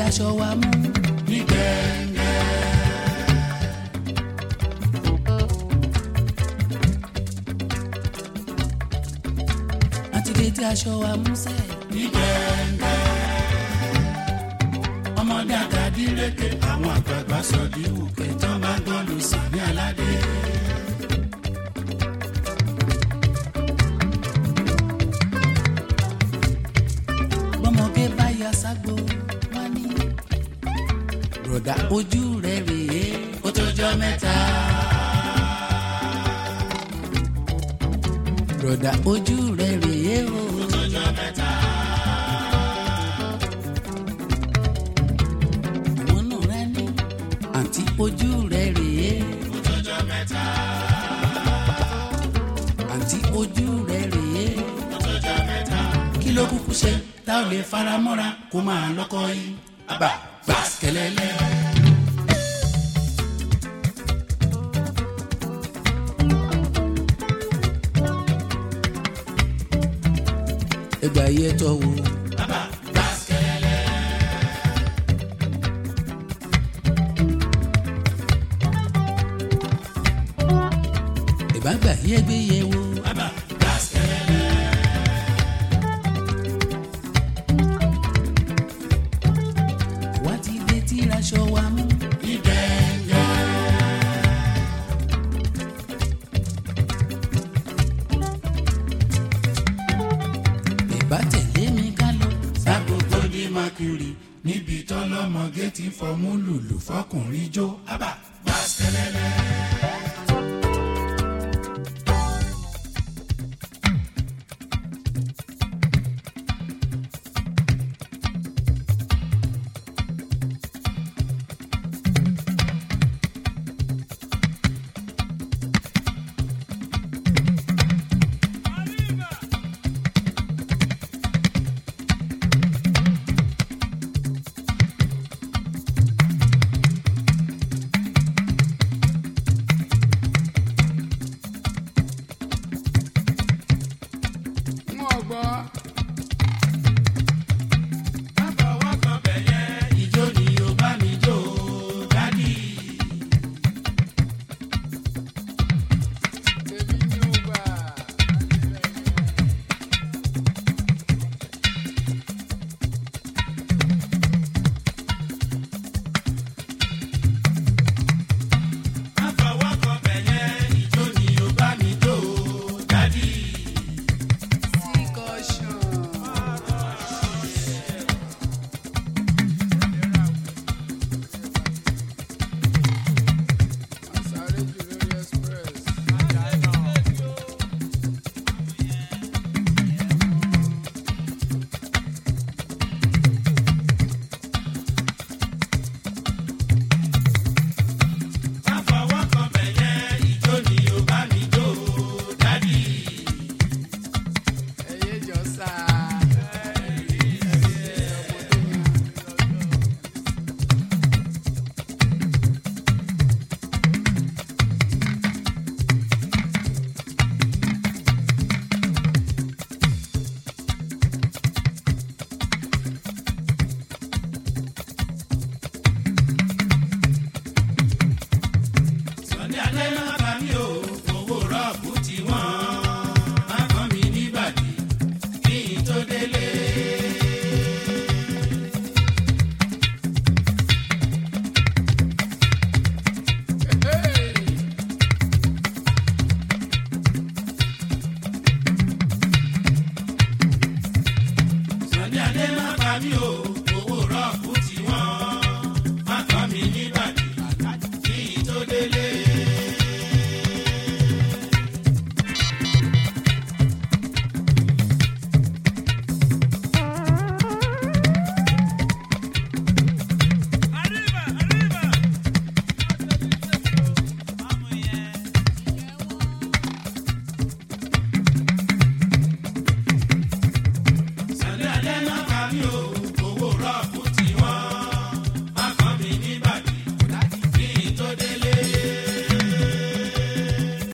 aṣọ wa mú. ní gẹ́ngẹ́. àti dé tí aṣọ wa mú sẹ́. ní gẹ́ngẹ́. ọmọdé àtàdíreke àwọn àgbààgbà sọ di wùkẹ́ tán bá gbọ́ lù sí ní aládé. bọ́mọge bá ya ságbo wá ní. bùrọ̀dá ojú rẹ̀ rèé ó tó jọ mẹ́ta. bùrọ̀dá ojú rẹ̀ rèé o. ó tó jọ mẹ́ta. àwọn náà rẹ ní. àǹtí ojú rẹ̀ rèé. ó tó jọ mẹ́ta. àǹtí ojú rẹ̀ rèé. ó tó jọ mẹ́ta. kí ló kúkú ṣe tá ò lè fara mọ́ra kó máa lọ́kọ́ yín. àbá gbàsíkẹ́lẹ́lẹ́. ẹgbà yẹ tọ́ wo. àbá gbàsíkẹ́lẹ́lẹ́. ẹ̀bá gbà yẹ gbé yẹ wo. àbá gbàsíkẹ́lẹ́lẹ́. àwa ti dé tí aṣọ wa mú. ní gẹ́ngẹ́. ẹ̀bá tẹ̀lé mi ká lọ. ságbogbo ní mercury níbi tọ́lọ́mọge ti fọmú lùlù fọkùnrin jó àbá gbàsíkẹ́lẹ́lẹ́.